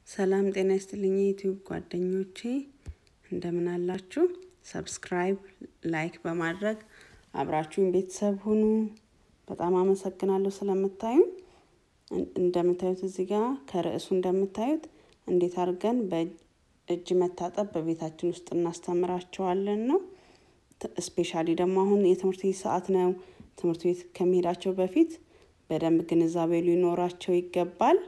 ሰላም ጤና ይስጥልኝ የዩቲዩብ ጓደኞቼ እንደምን አላችሁ? ሰብስክራይብ፣ ላይክ በማድረግ አብራችሁን ቤተሰብ ሁኑ። በጣም አመሰግናለሁ ስለምታዩ። እንደምታዩት እዚህ ጋር ከርዕሱ እንደምታዩት እንዴት አድርገን በእጅ መታጠብ በቤታችን ውስጥ እናስተምራቸዋለን ነው። ስፔሻሊ ደግሞ አሁን የትምህርት ቤት ሰዓት ነው። ትምህርት ቤት ከመሄዳቸው በፊት በደንብ ግንዛቤ ሊኖራቸው ይገባል።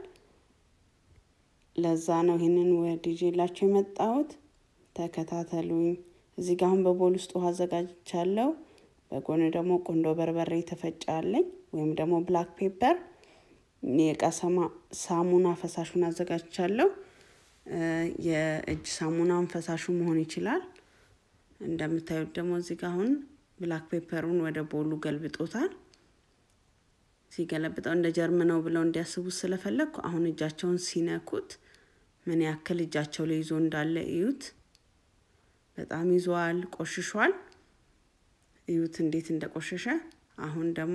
ለዛ ነው ይህንን ወደ ይዤላችሁ የመጣሁት። ተከታተሉኝ። እዚህ ጋር አሁን በቦል ውስጥ ውሃ አዘጋጅቻለሁ። በጎን ደግሞ ቁንዶ በርበሬ የተፈጨ አለኝ ወይም ደግሞ ብላክ ፔፐር፣ የእቃ ሳሙና ፈሳሹን አዘጋጅቻለሁ። የእጅ ሳሙናውን ፈሳሹ መሆን ይችላል። እንደምታዩት ደግሞ እዚህ ጋር አሁን ብላክ ፔፐሩን ወደ ቦሉ ገልብጦታል። ሲገለብጠው እንደ ጀርም ነው ብለው እንዲያስቡት ስለፈለግኩ አሁን እጃቸውን ሲነኩት ምን ያክል እጃቸው ላይ ይዞ እንዳለ እዩት። በጣም ይዟል፣ ቆሽሿል። እዩት እንዴት እንደቆሸሸ። አሁን ደግሞ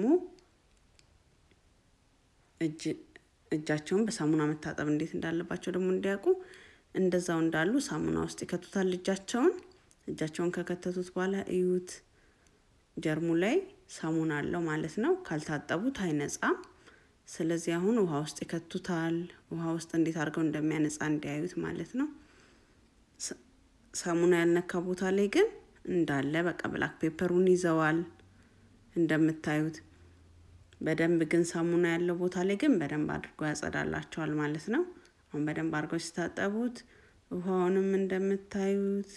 እጃቸውን በሳሙና መታጠብ እንዴት እንዳለባቸው ደግሞ እንዲያውቁ እንደዛው እንዳሉ ሳሙና ውስጥ ይከቱታል እጃቸውን። እጃቸውን ከከተቱት በኋላ እዩት ጀርሙ ላይ ሳሙና አለው ማለት ነው። ካልታጠቡት አይነጻም። ስለዚህ አሁን ውሃ ውስጥ ይከቱታል። ውሃ ውስጥ እንዴት አድርገው እንደሚያነጻ እንዲያዩት ማለት ነው። ሳሙና ያልነካ ቦታ ላይ ግን እንዳለ በቃ ብላክ ፔፐሩን ይዘዋል እንደምታዩት። በደንብ ግን ሳሙና ያለው ቦታ ላይ ግን በደንብ አድርጎ ያጸዳላቸዋል ማለት ነው። አሁን በደንብ አድርገው ሲታጠቡት ውሃውንም እንደምታዩት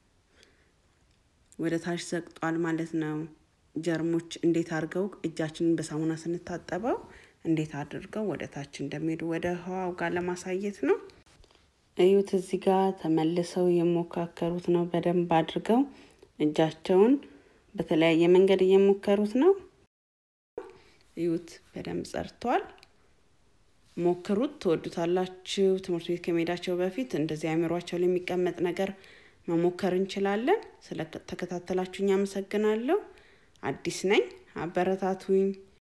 ወደ ታች ዘግጧል ማለት ነው። ጀርሞች እንዴት አድርገው እጃችንን በሳሙና ስንታጠበው እንዴት አድርገው ወደ ታች እንደሚሄዱ ወደ ውሃው ጋር ለማሳየት ነው። እዩት እዚህ ጋር ተመልሰው የሞካከሩት ነው። በደንብ አድርገው እጃቸውን በተለያየ መንገድ እየሞከሩት ነው። እዩት በደንብ ጸድቷል። ሞክሩት፣ ትወዱታላችሁ። ትምህርት ቤት ከመሄዳቸው በፊት እንደዚህ አእምሯቸው ላይ የሚቀመጥ ነገር መሞከር እንችላለን። ስለተከታተላችሁኝ አመሰግናለሁ። አዲስ ነኝ፣ አበረታቱኝ።